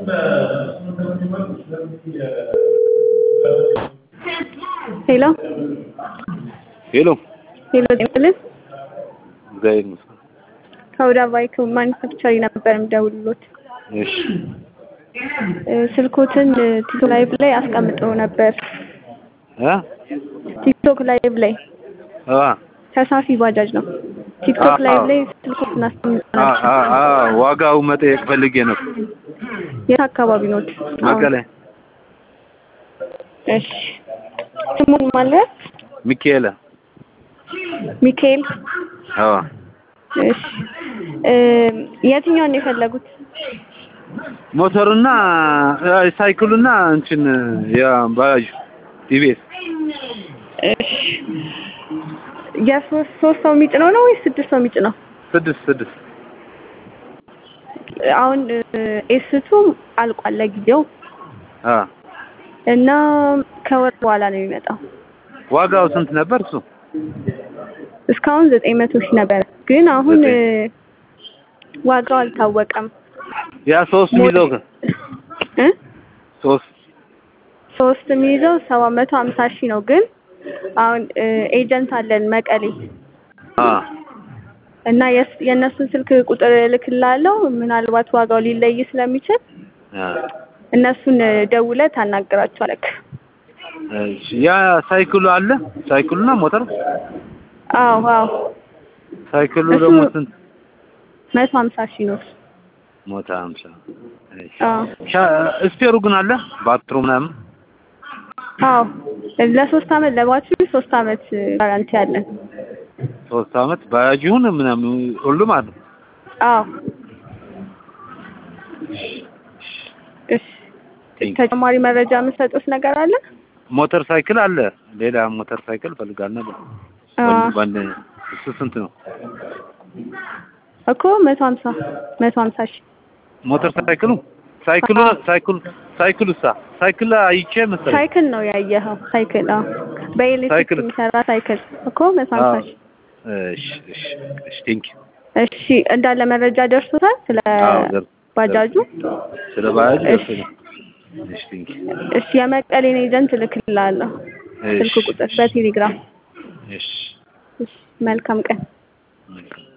ሄሎ ሄሎ ሄሎ ጤናልን እግዚአብሔር ይመስገን። ከወዳ ባይክ ማኒፋክቸሪ ነበር የምደውልሎት። እሺ እ ስልኮትን ቲክቶክ ላይቭ ላይ አስቀምጠው ነበር። እ ቲክቶክ ላይቭ ላይ አ ተሳፊ ባጃጅ ነው። ቲክቶክ አዎ። ላይቭ ላይ ስልኮትን አስቀምጠው አ ነበር። አ አ ዋጋው መጠየቅ ፈልጌ ነው። የት አካባቢ ኖት? መቀሌ እሺ ስሙን ማለት ሚካኤል። ሚካኤል። አዎ እሺ እ የትኛውን ነው የፈለጉት? ሞተሩና አ፣ ሳይክሉና እንትን ያ ባጃጅ ቲቪኤስ እሺ የሶስት ሶስት ሰው የሚጭነው ነው ወይስ ስድስት ሰው የሚጭነው? ስድስት ስድስት አሁን ኤስቱ አልቋል ለጊዜው አ እና ከወር በኋላ ነው የሚመጣው። ዋጋው ስንት ነበር እሱ? እስካሁን ዘጠኝ መቶ ሺህ ነበረ፣ ግን አሁን ዘጠኝ። እ ዋጋው አልታወቀም። ያ ሶስት የሚይዘው ከ- እ ሶስት ሶስት የሚይዘው ሰባት መቶ ሀምሳ ሺህ ነው። ግን አሁን እ ኤጀንት አለን መቀሌ አ እና የስ- የእነሱን ስልክ ቁጥር እልክልሃለሁ። ምናልባት ዋጋው ሊለይ ስለሚችል አ እነሱን ደውለህ ታናግራቸዋለህ። እሺ ያ ሳይክሉ አለ ሳይክሉና ሞተር አዎ አዎ ሳይክሉ እሱ- ደግሞ ስንት? መቶ ሀምሳ ሺህ ነው። ሞታ አምሳ እሺ አዎ ሻ- ስፔሩ ግን አለ ባትሩ ምናምን አዎ ለሶስት አመት ለባትሪ ሶስት አመት ጋራንቲ አለን። ሶስት አመት ባጃጅ ይሁን ምናምን ሁሉም አለ። አዎ እሺ ቴንክ ተጨማሪ መረጃ የምሰጡት ነገር አለ? ሞተር ሳይክል አለ። ሌላ ሞተር ሳይክል ፈልጋል ነበር። አዎ ባንድ እሱ ስንት ነው? እኮ መቶ ሀምሳ መቶ ሀምሳ ሺህ ሞተር ሳይክሉ ሳይክሉ አዎ። ሳይክሉ ሳይክሉ ሳ ሳይክል አይቼ መሰለኝ። ሳይክል ነው ያየኸው? ሳይክል አዎ፣ በኤሌክትሪክ ሳይክል። የሚሰራ ሳይክል እኮ መቶ ሀምሳ አዎ። ሺህ እሺ እሺ እሺ ቴንክ እሺ እንዳለ መረጃ ደርሶታል ስለ አዎ ደር ባጃጁ? ስለ ባጃጅ እሺ። ደርሶኛል። እሺ ቴንክ እሺ የመቀሌን ኤጀንት እልክልሃለሁ ስልክ ቁጥር በቴሌግራም። እሺ እሺ መልካም ቀን። መልካም